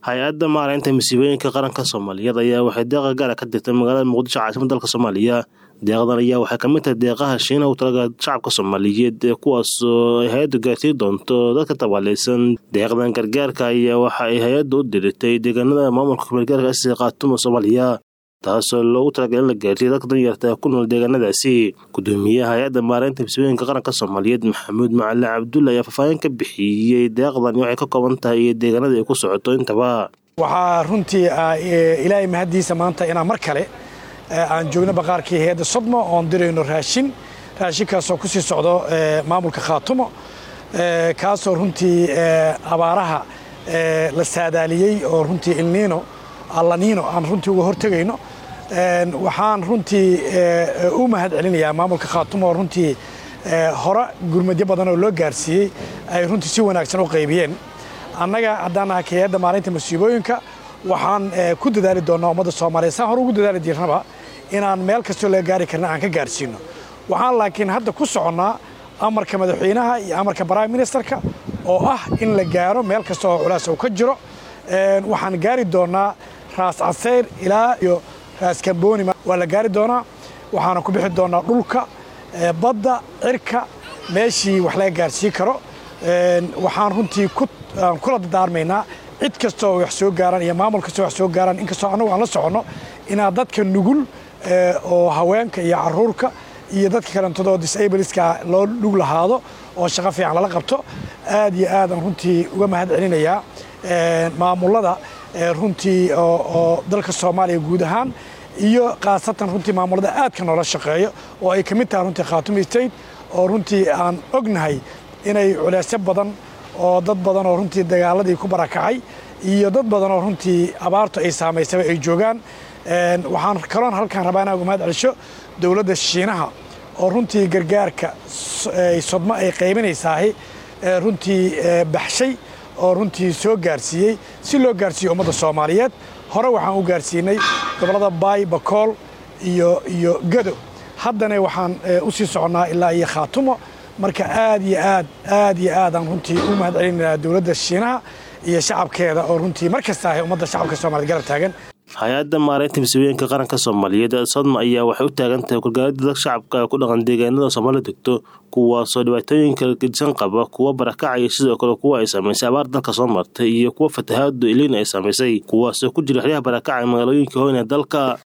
hay-adda maaraynta masiibooyinka qaranka soomaaliyeed ayaa waxay deeqa gaara ka dirtay magaalada muqdisho caasimada dalka soomaaliya deeqdan ayaa waxay kamid tahay deeqaha shiinaha u talaga shacabka soomaaliyeed ee kuwaasoo ay hay-addu gaarsiin doonto dadka tabaaleysan deeqdan gargaarka ayaa waxa ay hay-addu u diritay deegaanada maamulka kumeelgaarka sida khaatuma soomaaliya taasoo loogu talagalay in la gaarsiiyo dadka danyarta ku nool deegaanadaasi gudoomiyaha hay-adda maaraynta masiibooyinka qaranka soomaaliyeed maxamuud macali cabdulle ayaa faahfaahin ka bixiyey deeqdan waxay ka kooban tahay iyo deegaanada ay ku socoto intaba waxaa runtii ilaahay mahaddiisa maanta inaan mar kale aan joogno baqaarkii hay-adda sodmo oon dirayno raashin raashinkaasoo ku sii socdo maamulka khaatumo kaasoo runtii abaaraha la saadaaliyey oo runtii ilniino allaniino aan runtii uga hortegayno waxaan runtii u mahad celinayaa maamulka khaatumo oo runtii hore gurmadyo badan oo loo gaarsiiyey ay runtii si wanaagsan u qaybiyeen annaga haddaan nahay hay-adda maalinta masiibooyinka waxaan ku dadaali doonnaa ummadda soomaaliya saan hore ugu dadaali jirnaba inaan meel kastoo laga gaari karna aan ka gaarsiino waxaan laakiin hadda ku soconnaa amarka madaxweynaha iyo amarka prime ministerka oo ah in la gaaro meel kasta oo culaas uu ka jiro waxaan gaari doonnaa raas caseyr ilaa iyo raas kambooni waa la gaari doonaa waxaana ku bixi doonnaa dhulka badda cirka meeshii wax laga gaarsiin karo waxaan runtii kula dadaarmaynaa cid kastoo wax soo gaaraan iyo maamul kastoo wax soo gaaraan inkastoo annagu aan la soconno inaad dadka nugul oo haweenka iyo caruurka iyo dadka kalentadoo disableska loo dhug lahaado oo shaqo fiican lala qabto aad iyo aadaan runtii uga mahad celinayaa maamullada runtii oo dalka soomaaliya guud ahaan iyo khaasatan runtii maamullada aadka noola shaqeeyo oo ay ka mid tahay runtii khaatumi state oo runtii aan ognahay inay culeysyo badan oo dad badan oo runtii dagaaladii ku barakacay iyo dad badan oo runtii abaartu ay saamaysaba ay joogaan waxaan kaloon halkaan rabaa inaan uga mahad celisho dowladda shiinaha oo runtii gargaarka sodmo ay qaybinaysaahi runtii baxshay oo runtii soo gaarsiiyey si loo gaarsiiyo ummadda soomaaliyeed hore waxaan u gaarsiinay gobollada baay bakool iyo iyo gado haddana waxaan u sii soconnaa ilaa iyo khaatumo marka aad iyo aad aad iyo aadaan runtii u mahad celinaynaa dowladda shiinaha iyo shacabkeeda oo runtii mar kasta ahay ummadda shacabka soomaaliyed garab taagan hay-adda maaraynta masiibooyinka qaranka soomaaliyeed sodma ayaa waxay u taagan tahay gargaaridda dadka shacabka ku dhaqan deegaanada soomaalida degto kuwaasoo dhibaatooyinka gedisan qaba kuwa barakacaya sidoo kale kuwa ay saamaysay abaar dalka soo martay iyo kuwa fatahaadu iliin ay saamaysay kuwaasoo ku jira xeryaha barakacay magaalooyinka hoyna dalka